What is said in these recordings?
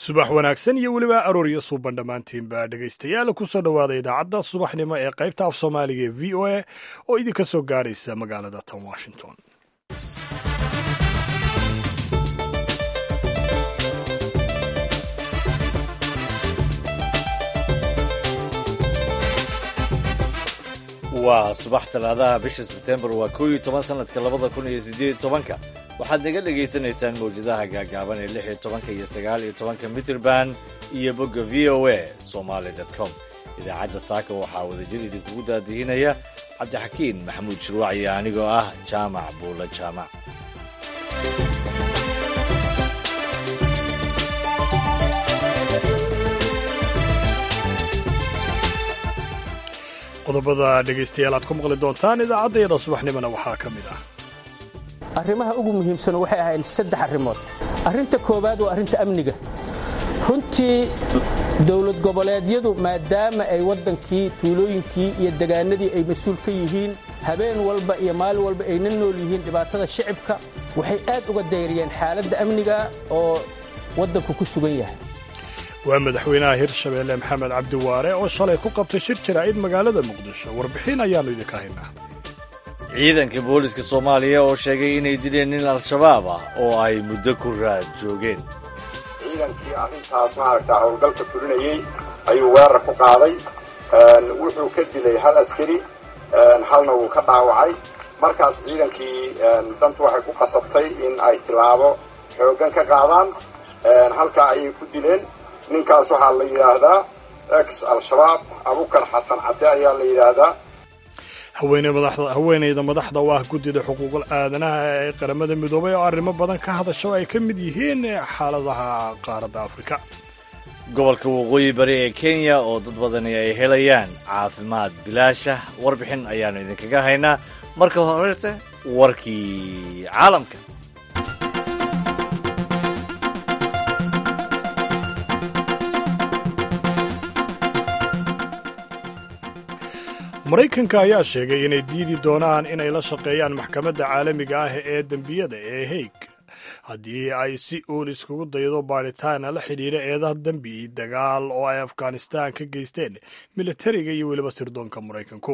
subax wanaagsan iyo weliba arooryo suuban dhammaantiinba dhegaystayaal kusoo dhowaada idaacadda subaxnimo ee qaybta af soomaaliga ee v o a oo idinka soo gaaraysa magaalada tan washington waa subax talaadaha bisha sebtembar waa koo iyo toban sanadka labada kun iyo siddeed iyo tobanka waxaad naga dhagaysanaysaan mawjadaha gaagaaban ee lix iyo tobanka iyo sagaal iyo tobanka mitrband iyo bogga v o a somaali dot com idaacadda saaka waxaa wadajir idinkugu daadihinaya cabdixakiin maxamuud shirwac iyo anigoo ah jaamac buula jaamac qodobada dhegaystayaal aad ku maqli doontaan idaacaddayada subaxnimona waxaa ka mid ah arrimaha ugu muhiimsan waxay ahayd saddex arrimood arrinta koowaad waa arrinta amniga runtii dowlad goboleedyadu maadaama ay waddankii tuulooyinkii iyo degaanadii ay mas-uul ka yihiin habeen walba iyo maalin walba ayna nool yihiin dhibaatada shicibka waxay aad uga dayriyeen xaaladda amniga oo waddanku ku sugan yahay waa madaxweynaha hirshabeelle maxamed cabdiwaare oo shalay ku qabtay shir jaraa'id magaalada muqdisho warbixin ayaannu idinka haynaa ciidanka booliska soomaaliya oo sheegay inay dileen nin al-shabaab ah oo ay muddo ku raad joogeen ciidankii arrintaas maaragta howlgalka fulinayey ayuu weerar ku qaaday wuxuu ka dilay hal askari halna wuu ka dhaawacay markaas ciidankii dantu waxay ku qasabtay in ay tilaabo xooggan ka qaadaan halkaa ayay ku dileen ninkaas waxaa la yidhaahdaa ex al-shabaab abukar xasan cadde ayaa la yidhaahdaa haweenayda madaxda u ah guddida xuquuqul aadanaha ee qaramada midoobay oo arrimo badan ka hadasha oo ay ka mid yihiin xaaladaha qaaradda afrika gobolka waqooyi bari ee kenya oo dad badani ay helayaan caafimaad bilaasha warbixin ayaannu idinkaga haynaa marka horese warkii caalamka maraykanka ayaa sheegay inay diidi doonaan inay la shaqeeyaan maxkamadda caalamiga ah ee dembiyada ee haig haddii ay si uun iskugu daydo baadhitaana la xidhiidha eedaha dembi dagaal oo ay afghanistaan ka geysteen militariga iyo weliba sirdoonka maraykanku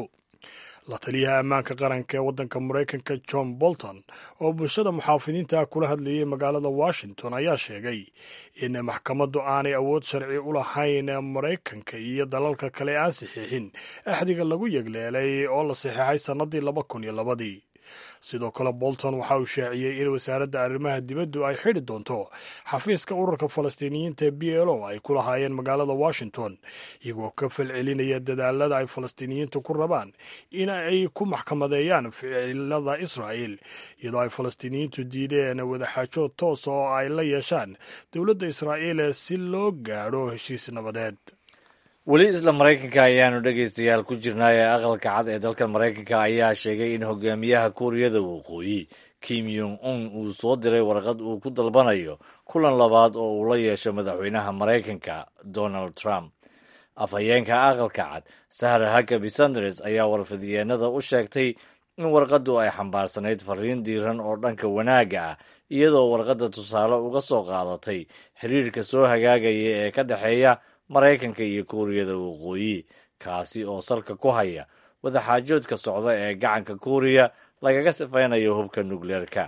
la taliyaha ammaanka qaranka ee waddanka maraykanka john bolton oo bulshada muxaafidiinta kula hadlayay magaalada washington ayaa sheegay in maxkamaddu aanay awood sharci u lahayn maraykanka iyo dalalka kale aan saxiixin axdiga lagu yegleelay oo la saxiixay sannadii laba kun iyo labadii sidoo kale bolton waxa uu shaaciyey in wasaaradda arrimaha dibaddu ay xidhi doonto xafiiska ururka falastiiniyiinta ee b l o ay ku lahaayeen magaalada washington iyagoo ka falcelinaya dadaalada ay falastiiniyiintu ku rabaan in ay ku maxkamadeeyaan ficilada israa'el iyadoo ay falastiiniyiintu diideen wadaxaajood toosa oo ay la yeeshaan dowladda israa'iil si loo gaadho heshiis nabadeed weli isla maraykanka ayaanu dhegaystayaal ku jirnaa ee aqalka cad ee dalka maraykanka ayaa sheegay in hogaamiyaha kuuriyada waqooyi kim yong un uu soo diray warqad uu ku dalbanayo kulan labaad oo uu la yeesho madaxweynaha maraykanka donald trump afhayeenka aqalka cad sahra hakabi sanders ayaa warfidyeennada u sheegtay in warqaddu ay xambaarsanayd fariin diiran oo dhanka wanaagga ah iyadoo warqadda tusaale uga soo qaadatay xiriirka soo hagaagaya ee ka dhexeeya maraykanka iyo kuuriyada waqooyi kaasi oo salka ku haya wadaxaajoodka socda ee gacanka kuuriya lagaga sifaynayo hubka nukleerka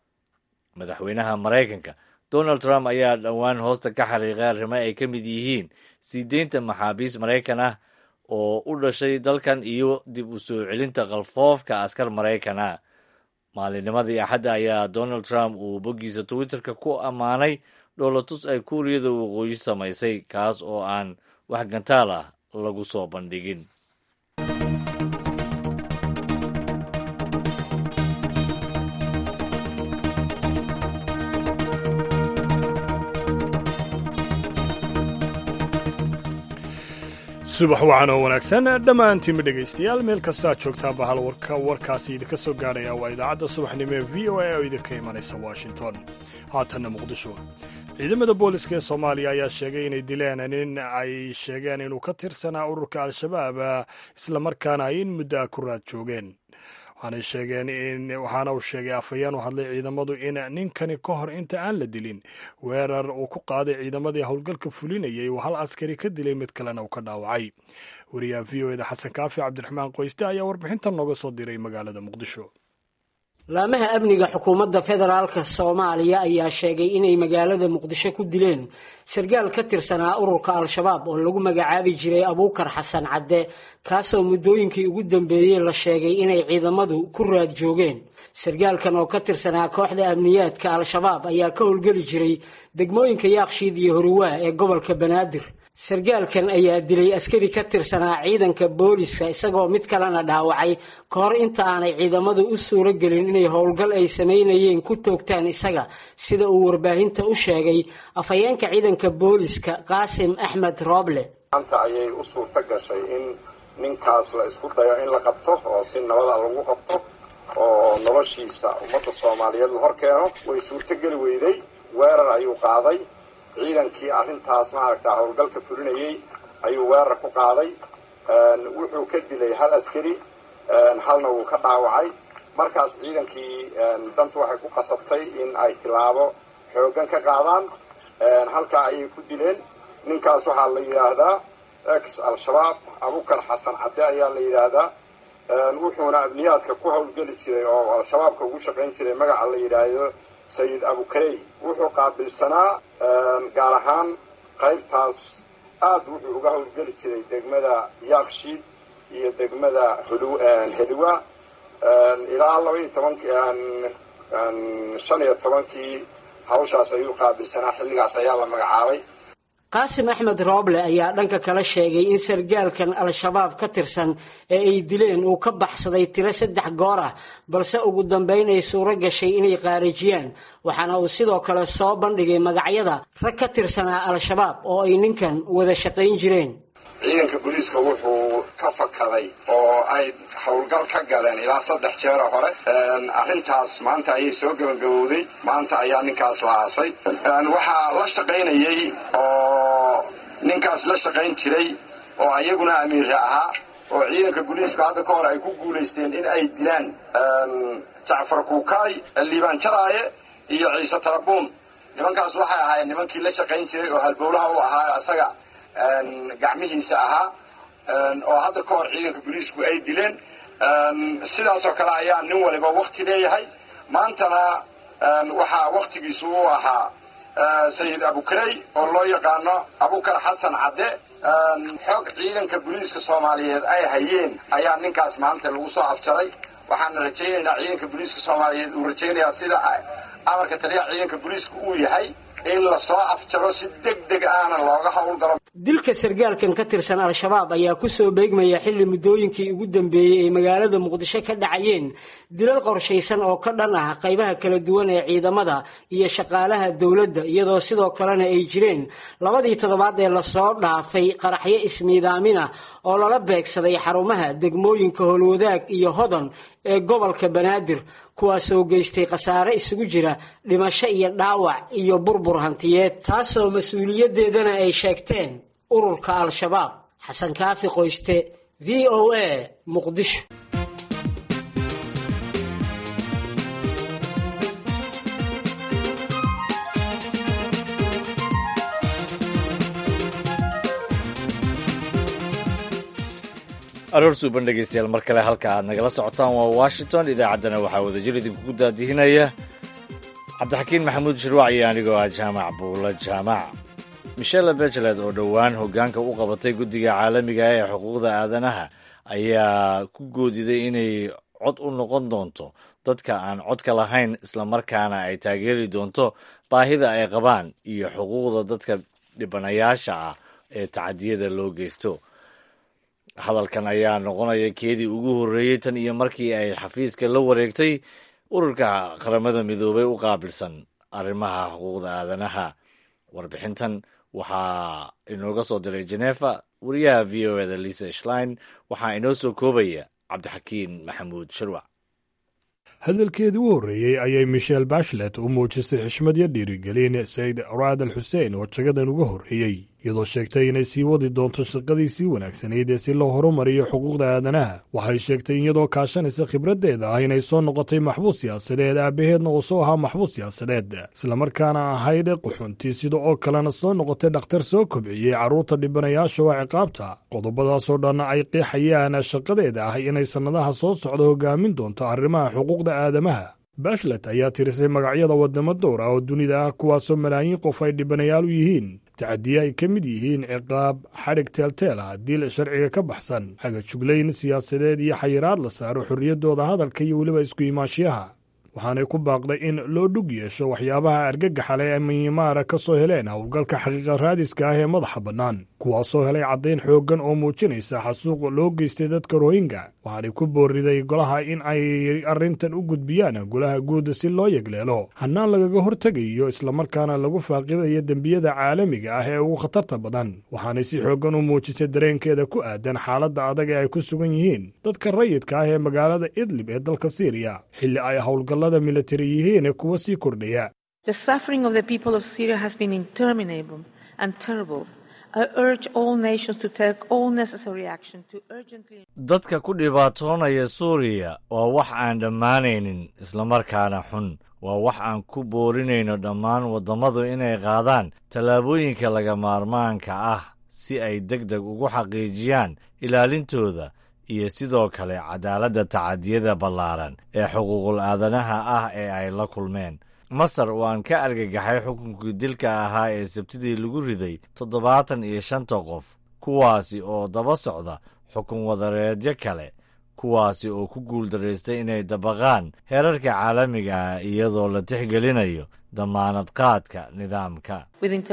madaxweynaha maraykanka donald trump ayaa dhowaan hoosta ka xariiqay arrimo ay ka mid yihiin sii deynta maxaabiis maraykan ah oo u dhashay dalkan iyo dib u soo celinta kalfoofka askar maraykan ah maalinnimadii axadda ayaa donald trump uu boggiisa twitterka ku ammaanay dhoolatus ay kuuriyada waqooyi samaysay kaas oo aan wax gantaal ah lagu soo bandhigin subax wacan oo wanaagsan dhammaantiinma dhegaystayaal meel kastaa joogtaanba hal warka warkaasi idinka soo gaarhaya waa idaacadda subaxnimo ee v o a oo idinka imanaysa washington haatanna muqdisho ciidamada booliska ee soomaaliya ayaa sheegay inay dileen nin ay sheegeen inuu ka tirsanaa ururka al-shabaab islamarkaana ay in muddo ah ku raad joogeen waxaanay sheegeen in waxaana uu sheegay afhayeen u hadlay ciidamadu in ninkani ka hor inta aan la dilin weerar uu ku qaaday ciidamadii howlgalka fulinayay uu hal askari ka dilay mid kalena uu ka dhaawacay wariyaha v o eda xasan kaafi cabdiraxmaan qoyste ayaa warbixintan nooga soo diray magaalada muqdisho laamaha amniga xukuumadda federaalka soomaaliya ayaa sheegay inay magaalada muqdisho ku dileen sargaal ka tirsanaa ururka al-shabaab oo lagu magacaabi jiray abuukar xasan cadde kaasoo muddooyinkii ugu dambeeyey la sheegay inay ciidamadu ku raad joogeen sargaalkan oo ka tirsanaa kooxda amniyaadka al-shabaab ayaa ka howlgeli jiray degmooyinka yaakshiid iyo horiwaa ee gobolka banaadir sargaalkan ayaa dilay askari ka tirsanaa ciidanka booliska isagoo mid kalena dhaawacay ka hor inta aanay ciidamadu u suuro gelin inay howlgal ay samaynayeen ku toogtaan isaga sida uu warbaahinta u sheegay afhayeenka ciidanka booliska qaasim axmed rooble maanta ayay u suurto gashay in ninkaas la isku dayo in la qabto oo si nabada lagu qabto oo noloshiisa ummadda soomaaliyeed la hor keeno way suurtogeli weyday weerar ayuu qaaday ciidankii arrintaas maaragta howlgalka fulinayay ayuu weerar ku qaaday wuxuu ka dilay hal askari halna wuu ka dhaawacay markaas ciidankii dantu waxay ku qasabtay in ay tilaabo xooggan ka qaadaan halkaa ayay ku dileen ninkaas waxaa la yidhaahdaa ex al-shabaab abukar xasan cadde ayaa la yidhaahdaa wuxuuna abniyaadka ku howlgeli jiray oo al-shabaabka ugu shaqayn jiray magaca la yidhaahdo sayid abukarey wuxuu qaabilsanaa gaar ahaan qaybtaas aad wuxuu uga howlgeli jiray degmada yaakshiid iyo degmada heliwa ilaa laba iyo tobanki shan iyo tobankii hawshaas ayuu qaabilsanaa xilligaas ayaa la magacaabay qaasim axmed rooble ayaa dhanka kale sheegay in sargaalkan al-shabaab ka tirsan ee ay dileen uu ka baxsaday tiro saddex goor ah balse ugu dambayn ay suuro gashay inay qaarajiyaan waxaana uu sidoo kale soo bandhigay magacyada rag ka tirsanaa al-shabaab oo ay ninkan wada shaqayn jireen ciidanka booliiska wuxuu ka fakaday oo ay howlgal ka galeen ilaa saddex jeero hore arrintaas maanta ayay soo gabagabowday maanta ayaa ninkaas la aasay waxaa la shaqaynayey oo ninkaas la shaqayn jiray oo ayaguna amiire ahaa oo ciidanka booliiska hadda ka hor ay ku guulaysteen in ay dilaan jacfar kuukaay liibaan jaraaye iyo ciise tarabuun nimankaas waxay ahaayeen nimankii la shaqayn jiray oo halbowlaha u ahaa isaga gacmihiisa ahaa oo hadda ka hor ciidanka booliisku ay dileen sidaasoo kale ayaa nin waliba wakti leeyahay maantana waxaa waktigiisu u ahaa sayid abukarey oo loo yaqaano abukar xasan cadde xoog ciidanka booliiska soomaaliyeed ay hayeen ayaa ninkaas maanta lagu soo afjaray waxaana rajaynaynaa ciidanka booliiska soomaaliyeed uu rajaynayaa sida amarka taliya ciidanka booliiska uu yahay in lasoo afjaro si deg deg aana looga howlgalo dilka sargaalkan ka tirsan al-shabaab ayaa kusoo beegmaya xilli muddooyinkii ugu dambeeyey ay magaalada muqdisho ka dhacayeen dilal qorshaysan oo ka dhan ah qaybaha kala duwan ee ciidamada iyo shaqaalaha dowladda iyadoo sidoo kalena ay jireen labadii toddobaad ee lasoo dhaafay qaraxyo ismiidaamin ah oo lala beegsaday xarumaha degmooyinka howlwadaag iyo hodon ee gobolka banaadir kuwaasoo geystay khasaare isugu jira dhimasho iyo dhaawac iyo burbur hantiyeed taasoo mas-uuliyaddeedana ay sheegteen ururka al-shabaab xasan kaafi qoyste v o a muqdisho aroor suuban dhegeystayaal mar kale halka aad nagala socotaan waa washington idaacaddana waxaa wadajir idinkugu daadihinaya cabdixakiin maxamuud shirwac iyo anigoo ah jaamac buula jaamac michelle bechelet oo dhowaan hoggaanka u qabatay guddiga caalamiga ee xuquuqda aadanaha ayaa ku goodiday inay cod u noqon doonto dadka aan codka lahayn islamarkaana ay taageeri doonto baahida ay qabaan iyo xuquuqda dadka dhibanayaasha ah ee tacadiyada loo geysto hadalkan ayaa noqonaya keedii ugu horreeyey tan iyo markii ay xafiiska la wareegtay ururka qaramada midoobay u qaabilsan arrimaha xuquuqda aadanaha warbixintan waxaa inooga soo diray genefa wariyaha v o eda lisa shlein waxaa inoo soo koobaya cabdixakiin maxamuud shirwac hadalkeedii u horreeyey ayay michel bashlet u muujisay xishmad iyo dhiirigelin sayid raad al xuseen oo jagadan uga horreeyey iyadoo sheegtay inay sii wadi doonto shaqadii sii wanaagsanayd ee si loo horumariyo xuquuqda aadanaha waxay sheegtay in iyadoo kaashanaysa khibraddeeda ah inay soo noqotay maxbuus siyaasadeed aabbaheedna uu soo ahaa maxbuus siyaasadeed islamarkaana ahayd quxuntii sida oo kalena soo noqotay dhakhtar soo kobciyey carruurta dhibanayaasha waa ciqaabta qodobadaasoo dhan ay qeexayaan shaqadeeda ah inay sannadaha soo socda hogaamin doonto arrimaha xuquuqda aadamaha bashlet ayaa tirisay magacyada waddamo dowr ah oo dunida ah kuwaasoo malaayiin qof ay dhibanayaal u yihiin tacadiye ay ka mid yihiin ciqaab xadhig teelteel ah diil sharciga ka baxsan xagajuglayn siyaasadeed iyo xayiraad la saaro xorriyaddooda hadalka iyo weliba isku imaanshiyaha waxaanay ku baaqday in loo dhug yeesho waxyaabaha argagaxale ee miyimaara ka soo heleen howlgalka xaqiiqa raadiska ah ee madaxa bannaan kuwaasoo helay caddayn xooggan oo muujinaysa xasuuq loo geystay dadka rohinga waxaanay ku booriday golaha in ay arrintan u gudbiyaan golaha guud si loo yegleelo hannaan lagaga hortegayo islamarkaana lagu faaqidayo dembiyada caalamiga ah ee ugu khatarta badan waxaanay si xooggan u muujisay dareenkeeda ku aadan xaaladda adag ee ay ku sugan yihiin dadka rayidka ah ee magaalada idlib ee dalka siiriya xilli ay howlgallada militari yihiin kuwa sii kordhaya dadka ku dhibaatoonaya suuriya waa wax aan dhammaanaynin islamarkaana xun waa wax aan ku boorinayno dhammaan waddammadu inay qaadaan tallaabooyinka laga maarmaanka ah si ay deg deg ugu xaqiijiyaan ilaalintooda iyo sidoo kale cadaaladda tacadiyada ballaaran ee xuquuqul aadanaha ah ee ay la kulmeen masar waan ka argagaxay xukunkii dilka ahaa ee sabtidii lagu riday toddobaatan iyo shanta qof kuwaasi oo daba socda xukun wadareedyo kale kuwaasi oo ku guuldaraystay inay dabaqaan heerarka caalamiga ah iyadoo la tixgelinayo damaanad qaadka nidaamka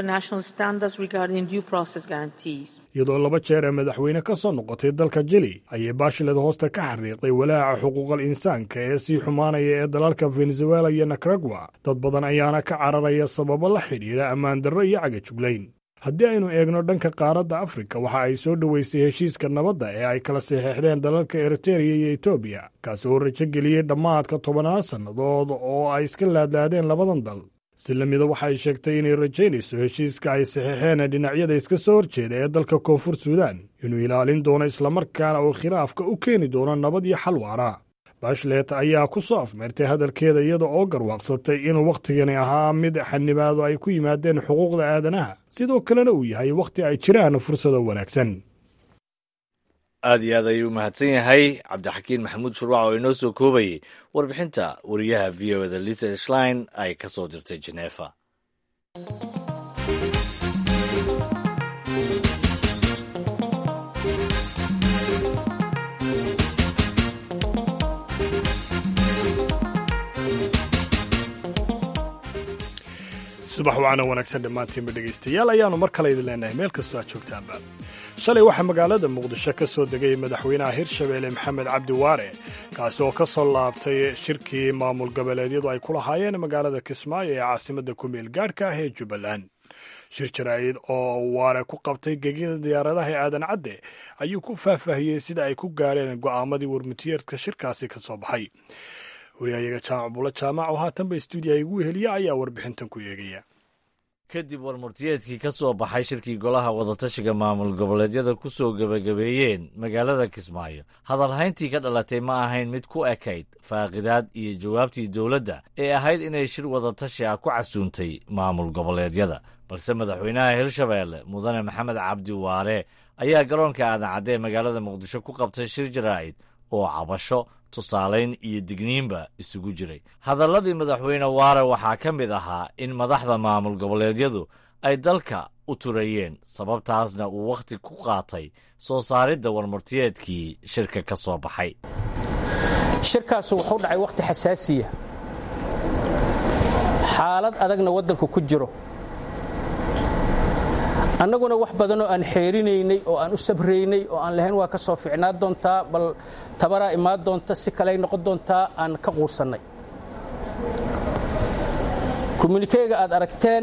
iyadoo laba jeer ee madaxweyne ka soo noqotay dalka jili ayay baashiled hoosta ka xariiqday walaaca xuquuqal insaanka ee sii xumaanaya ee dalalka venezuela iyo nicaragua dad badan ayaana ka cararaya sababo la xidhiidha ammaan darro iyo cagajuglayn haddii aynu eegno dhanka qaaradda afrika waxa ay soo dhoweysay heshiiska nabadda ee ay kala saxeexdeen dalalka eritereya iyo etoobiya kaasi oo rajo geliyey dhammaadka tobanaad sannadood oo ay iska laadlaadeen labadan dal si lamida waxa ay sheegtay inay rajaynayso heshiiska ay saxeexeen dhinacyada iska soo horjeeda ee dalka koonfur suudaan inuu ilaalin doono islamarkaana uu khilaafka u keeni doono nabad iyo xal waara bashlet ayaa ku soo afmeertay hadalkeeda iyada oo garwaaqsatay inuu wakhtigani ahaa mid xanibaado ay ku yimaadeen xuquuqda aadanaha sidoo kalena uu yahay wakhti ay jiraan fursado wanaagsan aad iyo aad ayuu mahadsan yahay cabdixakiin maxamuud shurwac oo inoo soo koobayay warbixinta wariyaha v o da lisa shlein ay ka soo dirtay jeneefa subax wacana wanaagsan dhammaantiinba dhegaystayaal ayaannu mar kale idin leenahay meel kastoo aad joogtaanba shalay waxaa magaalada muqdisho ka soo degay madaxweynaha hirshabeelle maxamed cabdi waare kaasi oo ka soo laabtay shirkii maamul goboleedyadu ay ku lahaayeen magaalada kismaayo ee caasimadda kumeel gaadhka ah ee jubbaland shir jaraa'id oo waare ku qabtay gegida diyaaradaha ee aadan cadde ayuu ku faahfaahiyey sida ay ku gaadheen go'aamadii warmutiyeedka shirkaasi ka soo baxay wariyahayaga jaamac buulo jaamac oo haatanba istuudiyaha igu heliya ayaa warbixintan ku eegaya kadib warmurtiyeedkii ka soo baxay shirkii golaha wadatashiga maamul goboleedyada ku soo gebagabeeyeen magaalada kismaayo hadalhayntii ka dhalatay ma ahayn mid ku ekayd faaqidaad iyo jawaabtii dowladda ee ahayd inay shir wadatashi ah ku casuuntay maamul goboleedyada balse madaxweynaha hirshabeelle mudane maxamed cabdi waare ayaa garoonka aadan cadde ee magaalada muqdisho ku qabtay shir jaraa'id oo cabasho tusaalayn iyo digniinba isugu jiray hadalladii madaxweyne waare waxaa ka mid ahaa in madaxda maamul goboleedyadu ay dalka u turayeen sababtaasna uu wakhti ku qaatay soo saaridda warmurtiyeedkii shirka ka soo baxay shirkaasu wuxuu dhacay wakhti xasaasiya xaalad adagna waddanku ku jiro annaguna wax badanoo aan xeerinaynay oo aan u sabraynay oo aan lahayn waa ka soo ficnaa doontaa bal tabaraa imaan doonta si kaley noqon doontaa aan ka quusannay kommunikeega aad aragteen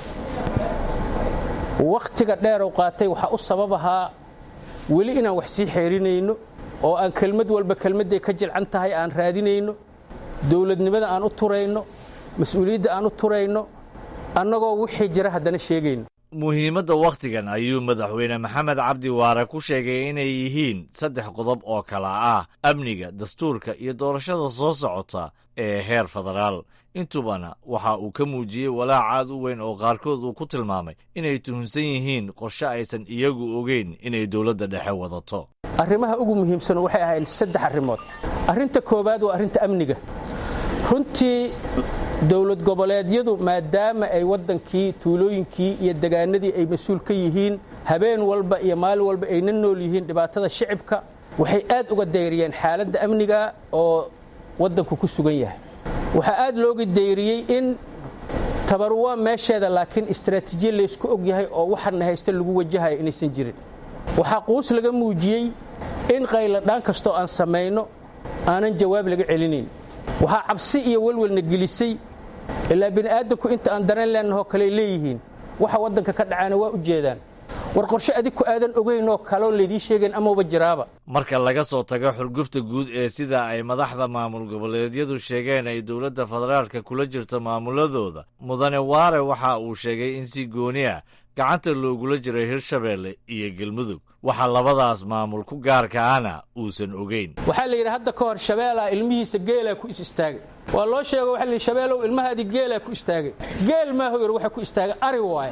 wakhtiga dheerow qaatay waxaa u sabab ahaa weli inaan wax sii xeerinayno oo aan kelmad walba kelmadday ka jilcan tahay aan raadinayno dowladnimada aan u turayno mas-uuliyadda aan u turayno annagoo wixii jira haddana sheegayno muhiimadda wakhtigan ayuu madaxweyne maxamed cabdi waare ku sheegay inay yihiin saddex qodob oo kala ah amniga dastuurka iyo doorashada soo socota ee heer federaal intubana waxa uu ka muujiyey walaac aad u weyn oo qaarkood uu ku tilmaamay inay tuhunsan yihiin qorshe aysan iyagu ogeyn inay dowladda dhexe wadato arrimaha ugu muhiimsan waxay ahayd saddex arrimood arrinta koowaad waa arrinta amniga runtii dowlad goboleedyadu maadaama ay waddankii tuulooyinkii iyo degaanadii ay mas-uul ka yihiin habeen walba iyo maalin walba ayna nool yihiin dhibaatada shicibka waxay aad uga dayriyeen xaaladda amniga oo waddanku ku sugan yahay waxaa aad looga dayriyey in tabaru waa meesheeda laakiin istaraatiijiya laysku og yahay oo waxana haysta lagu wajahayo inaysan jirin waxaa quus laga muujiyey in qayladhaan kastoo aan samayno aanan jawaab laga celinayn waxaa cabsi iyo welwelna gelisay ilaa bini'aadanku inta aan dareen leenahoo kaley leeyihiin waxa waddanka ka dhacaana waa u jeedaan war qorshe adinku aadan ogaynoo kaloo laydii sheegayn amauba jiraaba marka laga soo tago xurgufta guud ee sida ay madaxda maamul goboleedyadu sheegeen ay dowladda federaalka kula jirto maamuladooda mudane waare waxa uu sheegay in si gooni ah gacanta loogula jiray hirshabeelle iyo galmudug waxa labadaas maamul ku gaarka ahna uusan ogeyn waxaa la yidhi hadda ka hor shabeelaa ilmihiisa geelaa ku is istaagay waa loo sheego waxa layidhi shabeelow ilmahaadii geelaa ku istaagay geel maahu yar waxa ku istaagay ari waaye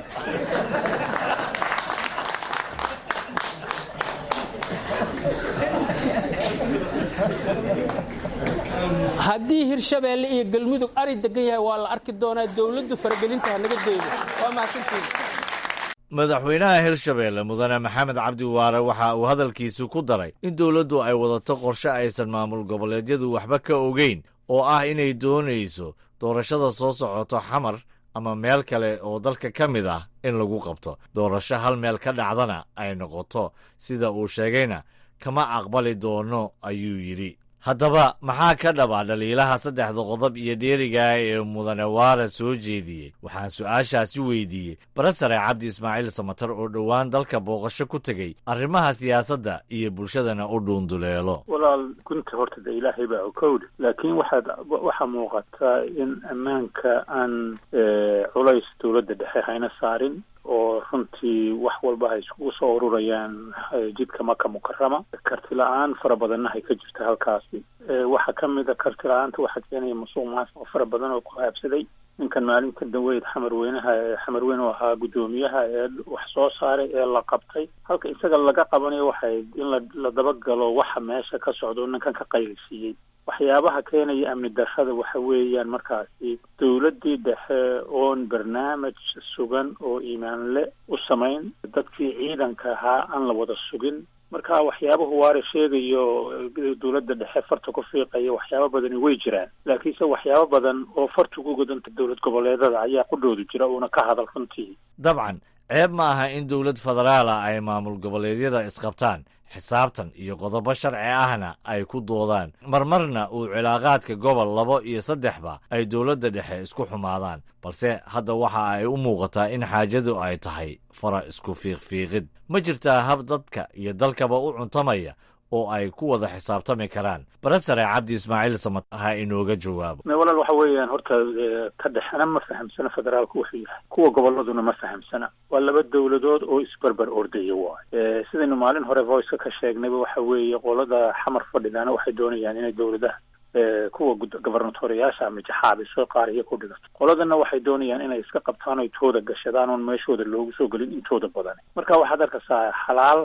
haddii hirshabeelle iyo galmudug ari degan yahay waa la arki doonaa dowladdu faragelinta hanaga daydo waa mahadsantiin madaxweynaha hirshabeelle mudane maxamed cabdi waare waxa uu hadalkiisu ku daray in dowladdu ay wadato qorshe aysan maamul goboleedyadu waxba ka ogeyn oo ah inay doonayso doorashada soo socoto xamar ama meel kale oo dalka ka mid ah in lagu qabto doorasho hal meel ka dhacdana ay noqoto sida uu sheegayna kama aqbali doono ayuu yidhi haddaba maxaa ka dhaba dhaliilaha saddexda qodob iyo dheerigaa ee mudane waare soo jeediyey waxaan su-aashaasi weydiiyey barasare cabdi ismaaciil samatar oo dhowaan dalka booqasho ku tegey arrimaha siyaasadda iyo bulshadana u dhuunduleelo walaal gunta horta de ilaahay baa okowdhe laakiin waxaad waxaa muuqataa in ammaanka aan culays dowladda dhexe hayna saarin oo runtii wax walba hay iskugu soo ururayaan jidka maka mukarama karti la-aan fara badanna hay ka jirta halkaasi waxaa ka mid a karti la-aanta waxaa keenaya musuq maasuq fara badan oo ku haabsaday ninkan maalinta daweyd xamarweynaha xamarweyne oo ahaa guddoomiyaha ee wax soo saaray ee la qabtay halka isaga laga qabanayo waxay in la la dabagalo waxa meesha ka socdo ninkan ka qaylisiiyey waxyaabaha keenaya amni darrada waxa weeyaan markaasi dowladdii dhexe oon barnaamij sugan oo iimaanle u samayn dadkii ciidanka ahaa aan la wada sugin marka waxyaabahu waare sheegayo dowladda dhexe farta ku fiiqaya waxyaabo badani way jiraan laakiinse waxyaabo badan oo farta ku godanta dowlad goboleedada ayaa qudhoodu jira uuna ka hadal runtii dabcan ceeb ma aha in dowlad federaala ay maamul goboleedyada isqabtaan xisaabtan iyo qodobo sharci ahna ay ku doodaan marmarna uu cilaaqaadka gobol labo iyo saddexba ay dowladda dhexe isku xumaadaan balse hadda waxa ay u muuqataa in xaajadu ay tahay fara isku fiiqfiiqid ma jirtaa hab dadka iyo dalkaba u cuntamaya oo ay ku wada xisaabtami karaan barasare cabdi ismaaciil samad ha inooga jawaabo walaal waxa weeyaan horta ka dhexena ma fahamsana federaalku wuxuu yahay kuwa goboladuna ma fahamsana waa laba dowladood oo isberber ordaya waay sidaynu maalin hore voiceka ka sheegnayba waxa weeye qolada xamar fadhidaana waxay doonayaan inay dowladaha kuwa gobernatoriyaasha ama jaxaabiso qaar iyo ku dhigato qoladana waxay doonayaan inay iska qabtaan oy tooda gashadaan oon meeshooda loogu soo gelin intooda badan marka waxaad arkaysaa xalaal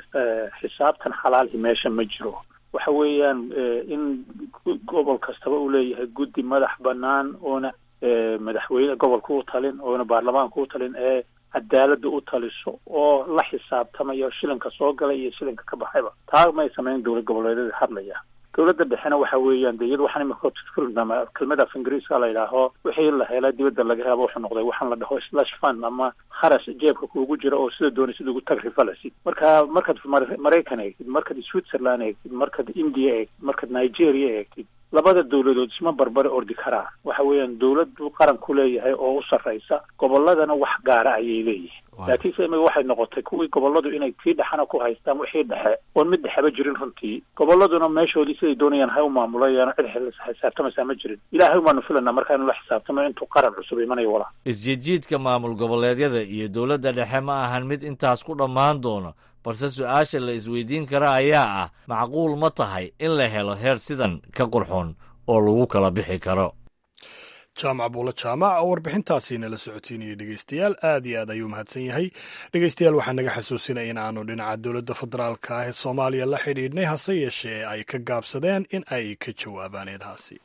xisaabtan xalaalhi meesha ma jiro waxa weeyaan in gobol kastaba uu leeyahay guddi madax banaan oona madaxweyne gobolka u talin oona baarlamaanka u talin ee cadaaladda u taliso oo la xisaabtamayo shilinka soo galay iyo shilinka ka baxayba taa may samayn dowlad goboleedyada hadlaya dowladda dhexena waxa weeyaan de iyada waxaan imika tilmaama kelmada af ingiriiska la yidhaaho wixii la hela dibadda laga helo wuxuu noqday waxaan la dhaho slash fund ama kharash jeebka kuugu jira oo sida doonay sida ugu tagrifalasid marka markaad maraykan eegtid markaad switzerland eegtid markaad india eegtid markaad nigeria eegtid labada dowladood isma barbare ordi karaan waxa weeyaan dowladdu qaran ku leeyahay oo u sarraysa gobolladana wax gaara ayay leeyihiin laakiinse imika waxay noqotay kuwii gobolladu inay tii dhexena ku haystaan wixii dhexe oon mid dhexeba jirin runtii gobolladuna meeshoodii siday doonayaan hay u maamulayaan cid xisaabtamaysaa ma jirin ilaahay umaanu filanaa markaa inu la xisaabtamo intuu qaran cusub imanayo walaa isjiidjiidka maamul goboleedyada iyo dowladda dhexe ma ahan mid intaas ku dhammaan doono balse su-aasha la isweydiin kara ayaa ah macquul ma tahay in la helo heer sidan ka qurxoon oo lagu kala bixi karo jaamac buulo jaamac oo warbixintaasiina la socotiinayay dhegeystayaal aad iyo aad ayuu mahadsan yahay dhegeystayaal waxaa naga xasuusinaya in aanu dhinaca dowladda federaalka ah ee soomaaliya la xidhiidhnay hase yeeshee ay ka gaabsadeen in ay ka jawaabaan eedahaasi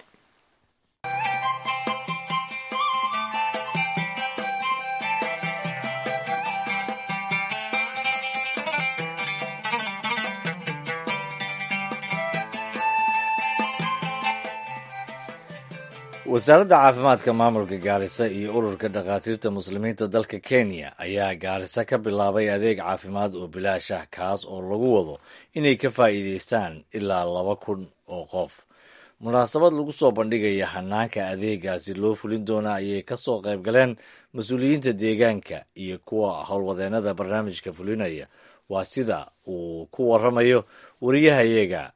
wasaaradda caafimaadka maamulka gaarisa iyo ururka dhakhaatiirta muslimiinta dalka kenya ayaa gaarisa ka bilaabay adeeg caafimaad oo bilaash ah kaas oo lagu wado inay ka faa'iidaystaan ilaa laba kun oo qof munaasabad lagu soo bandhigaya hanaanka adeegaasi loo fulin doona ayay ka soo qayb galeen mas-uuliyiinta deegaanka iyo kuwa howlwadeennada barnaamijka fulinaya waa sida uu ku waramayo wariyahayaga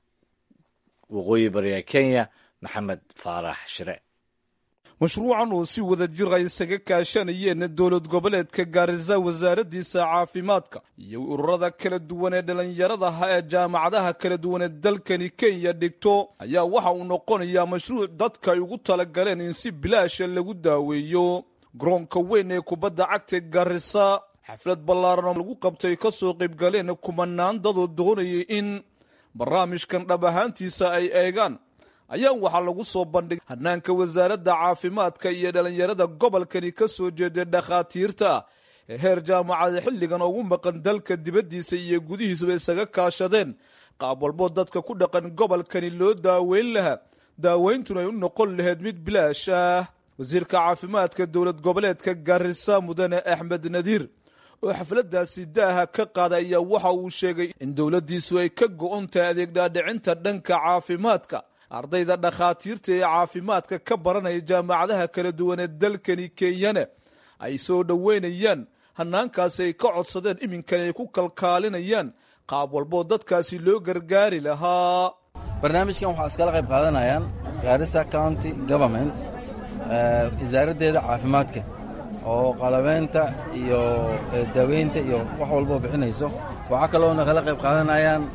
waqooyi bariga kenya maxamed faarax shire mashruucan oo si wada jir ay isaga kaashanayeen dowlad goboleedka gaarisa wasaaraddiisa caafimaadka iyo ururada kala duwan ee dhallinyaradaha ee jaamacadaha kala duwan ee dalkani kenya dhigto ayaa waxa uu noqonayaa mashruuc dadka ay ugu talagaleen in si bilaasha lagu daaweeyo garoonka weyn ee kubadda cagta gaarisa xaflad ballaaran oo lagu qabtay ka soo qaybgaleen kumanaan dadoo doonayay in barnaamijkan dhab ahaantiisa ay eegaan ayaa waxaa lagu soo bandhigay hanaanka wasaaradda caafimaadka iyo dhallinyarada gobolkani ka soo jeeday dhakhaatiirta ee heer jaamacada xilligan ugu maqan dalka dibaddiisa iyo gudihiisuba isaga kaashadeen qaab walboo dadka ku dhaqan gobolkani loo daaweyn lahaa daaweyntuna ay u noqon lahayd mid bilaash ah wasiirka caafimaadka dowlad goboleedka gaarisa mudane axmed nadiir oo xafladaasi daaha ka qaada ayaa waxa uu sheegay in dowladdiisu ay ka go-on tahay adeeg dhaadhicinta dhanka caafimaadka ardayda dhakhaatiirta ee caafimaadka ka baranaya jaamacadaha kala duwan ee dalkani kenyana ay soo dhoweynayaan hanaankaasi ay ka codsadeen iminkani ay ku kalkaalinayaan qaab walboo dadkaasi loo gargaari lahaa barnaamijkan waxaa iskala qayb qaadanayaan gaarisa county government wasaaraddeeda caafimaadka oo qalabeynta iyo daaweynta iyo wax walboo bixinayso waxaa kaloona kala qayb qaadanayaan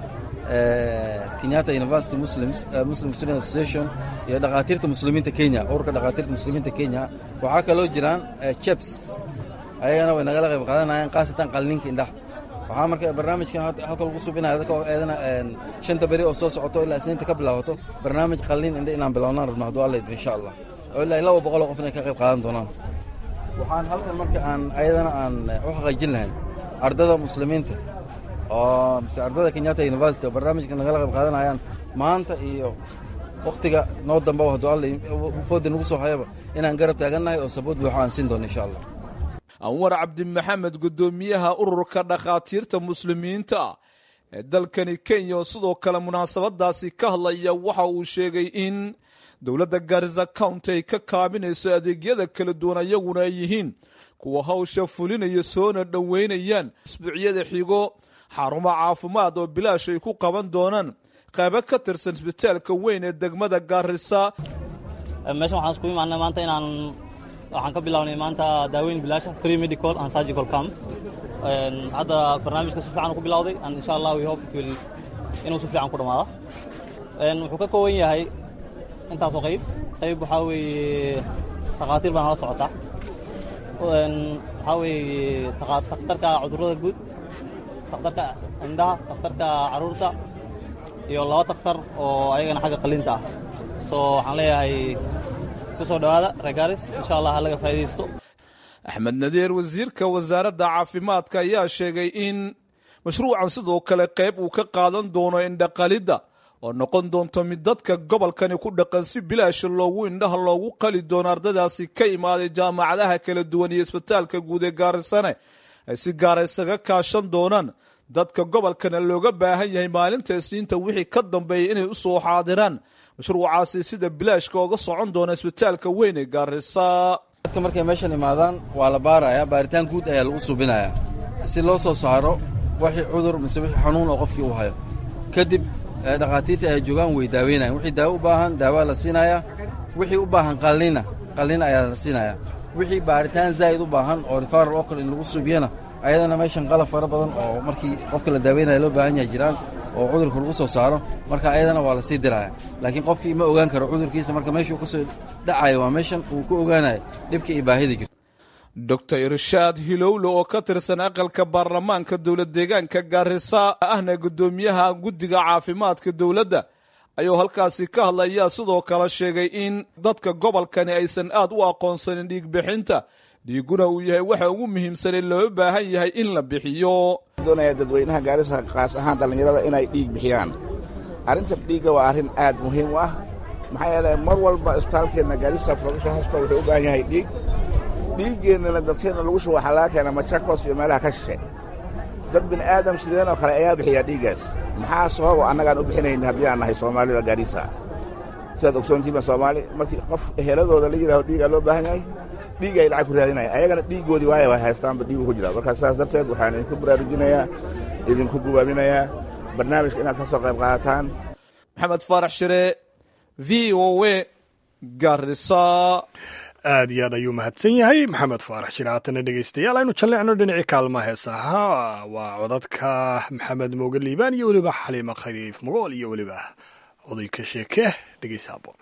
kenyatta university muslims muslim student association iyo dhakhaatiirta muslimiinta kenya ururka dhakhaatiirta muslimiinta kenya waxaa kaloo jiraan cheps ayagana way nagala qayb qaadanayaan khaasatan qalninka indhaha waxaa marka barnaamijkan halka lagu subinaya dadka eedana shanta beri oo soo socoto ilaa isniinta ka bilaabato barnaamij qalnin indha inaan bilownaan rabno hadduu alla idmo insha allah oo ilaa laba boqol oo qof inay ka qayb qaadan doonaan waxaan halkan marka aan ayadana aan u xaqiijin lahayn ardada muslimiinta oo mise ardada kenyatta university oo barnaamijka nagala qayb qaadanayaan maanta iyo wakhtiga noo damba hadduu alla fooda nagu soo hayaba inaan garab taagannahay oo sabood buuxo aan siin doono insha allah anwar cabdimaxamed guddoomiyaha ururka dhakhaatiirta muslimiinta ee dalkani kenya oo sidoo kale munaasabadaasi ka hadlaya waxa uu sheegay in dowladda gaarisa county ay ka kaabinayso adeegyada kala duwan ayaguna ay yihiin kuwa hawsha fulinaya soona dhoweynayaan isbuucyada xigo xarumo caafimaad oo bilaash ay ku qaban doonaan qaybo ka tirsan isbitaalka weyn ee degmada gaarisa meeshan waxaan isku imaanay maanta inaan waxaan ka bilawnay maanta daaweyn bilaasha free medical and surgical camp hadda barnaamijka si fiican ku bilowday and insha allah we hope it will inuu si fiican ku dhamaado wuxuu ka kooban yahay intaasoo qayb qayb waxaa weeye takhaatiir baa nala socotaa waxaa weeye takhtarka cudurrada guud takhtarka indhaha takhtarka carruurta iyo laba takhtar oo ayagana xagga qalinta ah so waxaan leeyahay ku soo dhowaada regaris insha allah ha laga faa'iidaysto axmed nadiir wasiirka wasaaradda caafimaadka ayaa sheegay in mashruucan sidoo kale qayb uu ka qaadan doono indhaqalidda oo noqon doonto mid dadka gobolkani ku dhaqan si bilaasha loogu indhaha loogu qali doono ardadaasi ka imaaday jaamacadaha kala duwan iyo isbitaalka guud ee gaarisane ay si gaara isaga kaashan doonaan dadka gobolkana looga baahan yahay maalinta isniinta wixii ka dambeeya inay u soo xaadiraan mashruucaasi sida bilaashka oga socon doona isbitaalka weyn ee gaarisa dadka markay meeshan imaadaan waa la baarayaa baaritaan guud ayaa lagu suubinayaa si loo soo saaro wixii cudur mise wixii xanuun oo qofkii uu hayo kadib dhakhaatiirta ay joogaan way daaweynayan wixii daawo u baahan daawaa la siinayaa wixii u baahan qalliina qalliin ayaa la siinayaa wixii baaritaan zaa'id u baahan oo rifaral oo kale in lagu suubiyana ayadana meeshan qalab fara badan oo markii qofka la daaweynaya loo baahan yahay jiraan oo cudurka lagu soo saaro marka ayadana waa la sii diraya laakiin qofkii ma ogaan karo cudurkiisa marka meeshuu ka soo dhacayo waa meeshan uu ku ogaanayo dhibka iyo baahida jirto doctor irshaad hilowle oo ka tirsan aqalka baarlamaanka dowlad deegaanka gaarisa ahna guddoomiyaha guddiga caafimaadka dowladda ayuu halkaasi ka hadlayaa sidoo kale sheegay in dadka gobolkani aysan aad u aqoonsanin dhiigbixinta dhiiguna uu yahay waxa ugu muhiimsanee loo baahan yahay in la bixiyo doonaya dadweynaha gaarisa kaas ahaan dhallinyarada inay dhiig bixiyaan arrinta dhiigga waa arrin aad muhiim u ah maxaa yeelay mar walba isbitaalkeenna gaarisa production hospital wuxuu u baahan yahay dhiig dhiiggeennana dadkeenna lagu shubo waxaa laga keenaa machakos iyo meelaha ka shishe dad bini aadam sideen oo kale ayaa bixiyaa dhiiggaas maxaa sababo annagaan u bixinayn haddii aan nahay soomaalida gaarisa sidaad ogsoontiiba soomaali markii qof eheladooda la yidhaaho dhiigaa loo baahan yahay dhiig ay lacag ku raadinaya ayagana dhiiggoodii waaya way haystaanba dhiigu ku jira markaa sidaas darteed waxaan idinku baraarujinayaa idinku gubaabinayaa barnaamijka inaad ka soo qayb qaadataan maxamed faarax shire v o w garisa aad iyo aad ayuu mahadsan yahay maxamed faarax shire haatana dhegeystayaal aynu jalleecno dhinacii kaalmaha heesaha waa codadka maxamed mooge liibaan iyo weliba xaliima khaliif mogool iyo weliba odayka sheeke dhegeysa haboon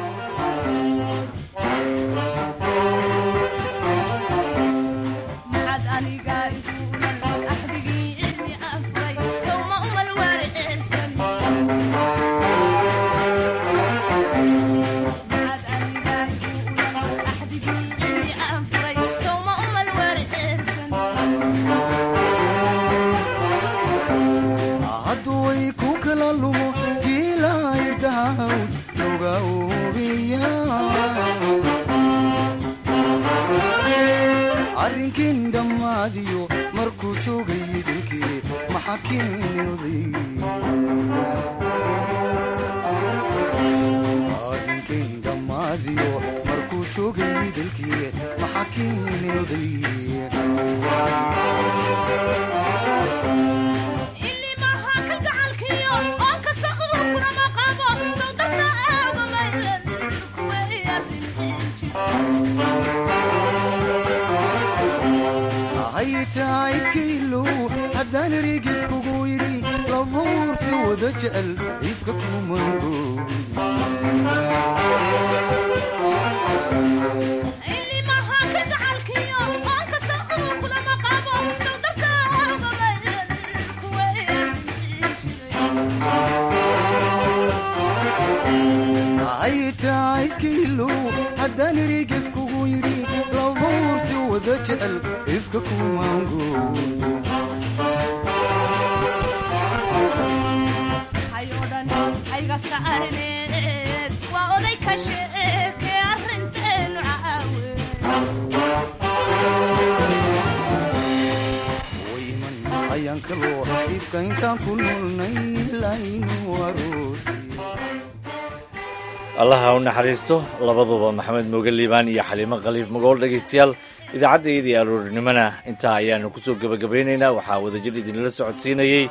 allaha u naxariisto labaduba maxamed mooge liibaan iyo xaliimo khaliif magool dhegaystayaal idaacaddayadii aroorinimona intaa ayaanu kusoo gebagabaynaynaa waxaa wadajir idinla socodsiinayey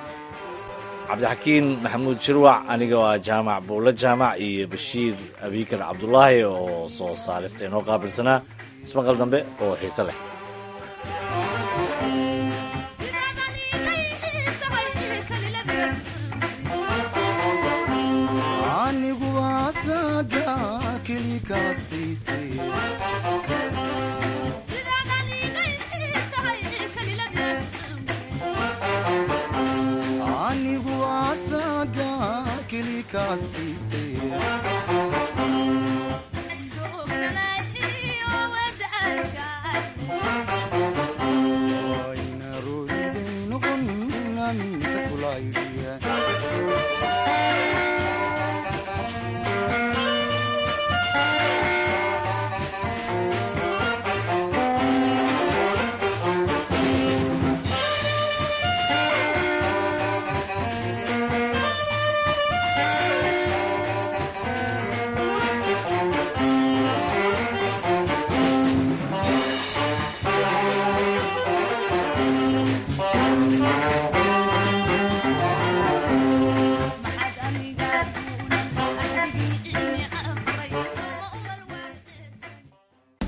cabdixakiin maxamuud shirwac anigoo ah jaamac buulle jaamac iyo bashiir abiikar cabdulaahi oo soo saarista inoo qaabilsanaa ismaqal dambe oo xiise leh anigu asaga keli kaasti